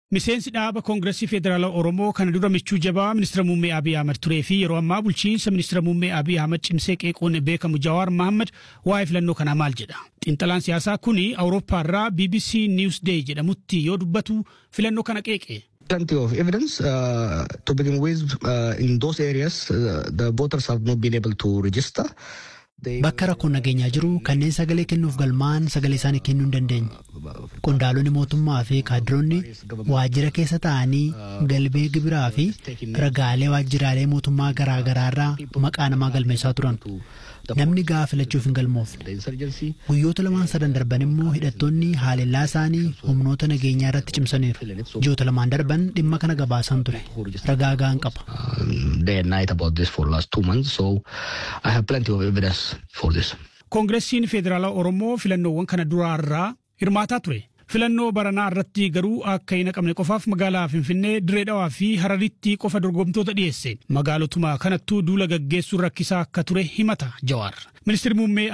Miseensi dhaaba Koongireesii Federaalaa Oromoo kana dura michuu jabaa ministeera muummee Abiy Ahmed turee fi yeroo ammaa bulchiinsa ministeera muummee Abiy Ahmed cimsee qeequun beekamu Jawaar Mohaammed waa'ee filannoo kanaa maal jedha. Xiinxalaan siyaasaa kuni Awurooppaa irraa BBC Newsday jedhamutti yoo dubbatu filannoo kana qeeqe. plenty of evidence. Uh, to begin with, uh, in those areas, uh, the voters have not been able to register. Bakka rakkoon nageenyaa jiru kanneen sagalee kennuuf galmaan sagalee isaanii kennuu hin dandeenye. Qondaalonni mootummaa fi kaadiroonni waajjira keessa taa'anii galmee gibiraa fi ragaalee waajjiraalee mootummaa garaa garaa irraa maqaa namaa galmeessaa turan. Namni gahaa filachuuf hin galmoofne. Guyyoota lamaan sadan darban immoo hidhattoonni haalellaa isaanii humnoota nageenyaa irratti cimsaniiru. Ji'oota lamaan darban dhimma kana gabaasan ture. Ragaa gahaan qaba. Day and night about this for last two months, so I have plenty of evidence for this. Koongireesiin Federaalaa Oromoo filannoowwan kana duraarraa hirmaataa ture. Filannoo baranaa irratti garuu akka hin haqamne qofaaf magaalaa Finfinnee, Diree Dhawaa fi Hararitti qofa dorgomtoota dhiyeesse. Magaalotuma kanattuu duula gaggeessuun rakkisaa akka ture himata Jawaar. Ministeerri muummee